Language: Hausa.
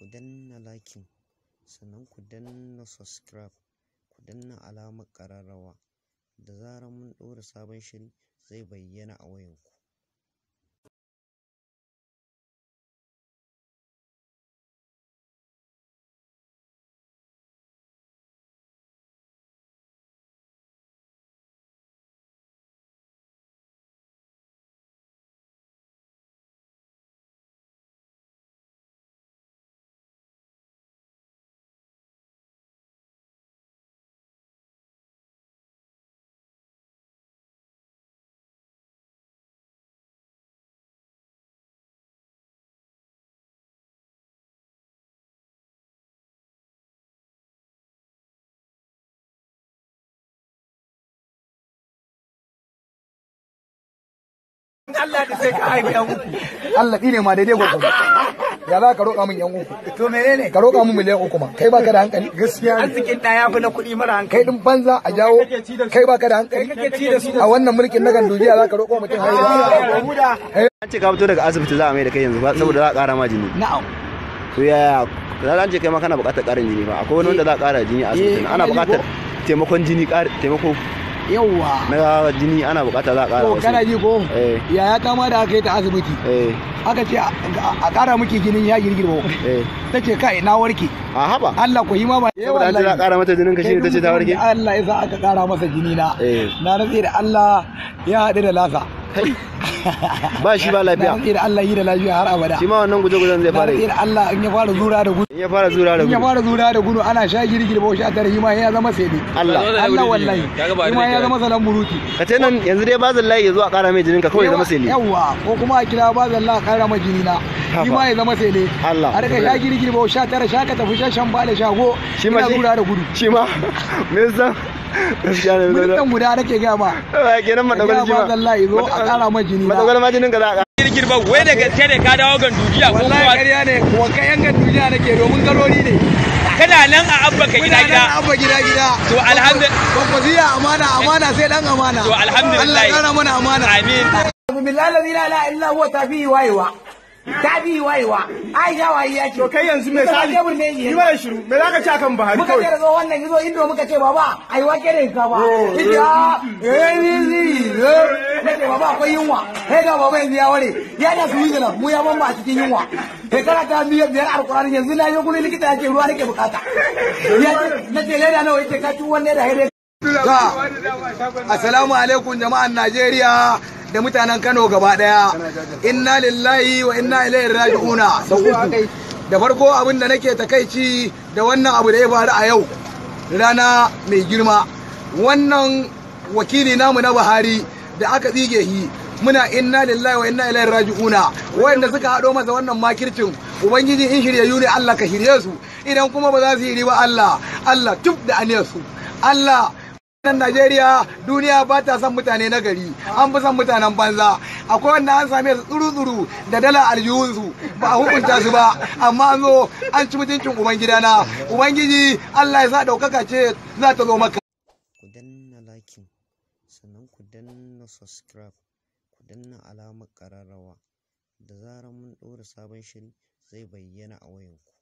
ku danna liking sannan ku danna subscribe ku danna alamar ƙararrawa da zarar mun ɗora sabon shiri zai bayyana a wayanku Allah da sai ka haifi yan uku. Allah ne ma daidai gwagwado. Ya za ka roƙa min yan uku. To menene? Ka roƙa min miliyan uku ma. Kai baka da hankali. Gaskiya ne. Arzikin ɗaya fi na kuɗi mara hankali. Kai din banza a jawo. Kai baka da hankali. Kai kake ci da su. A wannan mulkin na gandujiya za ka roƙo mutum haihuwa. Muda. an ce ka fito daga asibiti za a mai da kai yanzu ba saboda za a ƙara ma jini Na'am. to yaya za an ce kai ma kana buƙatar ƙarin jini ba akwai wani wanda za a ƙara jini a asibitin ana buƙatar taimakon jini ƙar- taimako Yawwa. na jini ana buƙata za a ƙara To kana wasu ji ko? Eh. Yaya ta ma da aka yi ta asibiti. eh Aka ce a a ƙara miki jinin ya girgirbo. eh Ta ce kai na warke. a haba Allah ku yi ma ba. saboda an ce za a ƙara mata jinin ka shine ta ce ta warke Allah ya sa aka ƙara masa jini na. Eh. Na rantse da Allah ya haɗu da lasa. Kai. ba shi ba Na lafiya rantse da Allah yi da lafiya har abada. shi ma wannan guje-gujen zai Na fara rantse yi da Allah in ya fara zura da gudu. in ya fara zura da in ya gudu fara zura da gudu ana sha girgir ba sha tare ma ya zama sai Allah Allah wallahi ma ya zama salan buruti ka ce nan yanzu dai bazin layi ya zo a ƙara mai jinin ka kawai ya zama sele yawa ko kuma a kira ba zalla kara ma jini na shi ma ya zama sai ne Allah. a daga sha girgir ba sha tare sha ka tafi sha shan ba da shago Shi ma ina shi- zura da gudu shi ma me yasa gaskiya ne militan guda nake ga ma ba kenan madagwal ya shi ba ma zalla ya zo a kara ma jini na madagwal ma jinin ka za a ƙara girgirba wai da gaske ne ka dawo gandujiya ko wallahi kuwa ƙarya ne wanka yan gan duniya nake domin garori ne kana nan a abba ka gida gida abba gida gida To, alhamdu- Kwakwasiya amana amana sai dan amana To, alhamdulillah. Allah ya kara mana amana amin billahi la ilaha illa huwa tafi wayewa tafi wayewa aisha wayi ya ce To kai yanzu me sali? kebur ne yi Yi mana shiru. Me za ka ci akan Buhari muka kawai? ce da zo wannan yazo indo muka ce baba ai wake da ka ba ita eh ni ni ne ce baba akwai yunwa sai ga baba yanzu ya ware ya da su yi mu ya ban a cikin yunwa sai kana ta biyar biyar alkurani yanzu na yi gurin likita ya ce ruwa nake bukata ya ce na ce leda nawa yace ka ci wanne da haire Assalamu alaikum jama'an Najeriya da mutanen Kano gaba daya. Inna lillahi wa inna ilaihi raji'una. Sau uku. Da farko abin da nake takaici da wannan abu da ya faru a yau. Rana mai girma. Wannan wakili namu na Buhari da aka tsige shi muna inna lillahi wa inna ilaihi raji'una wanda suka haɗo masa wannan makircin ubangiji in shiryayyu ne Allah ka shirye su idan kuma ba za su yi ba Allah Allah tub da aniyar su Allah nan Najeriya duniya ba ta son mutane na gari an fi son mutanen banza akwai wanda an same su tsuru-tsuru da dala aljihunsu ba a hukunta su ba amma an zo an ci mutuncin ubangidana ubangiji Allah ya sa ɗaukaka ce za ta zo maka ku danna liking sannan ku danna subscribe ku danna alamar ƙararrawa da zarar mun ɗora sabon shiri zai bayyana a wayanku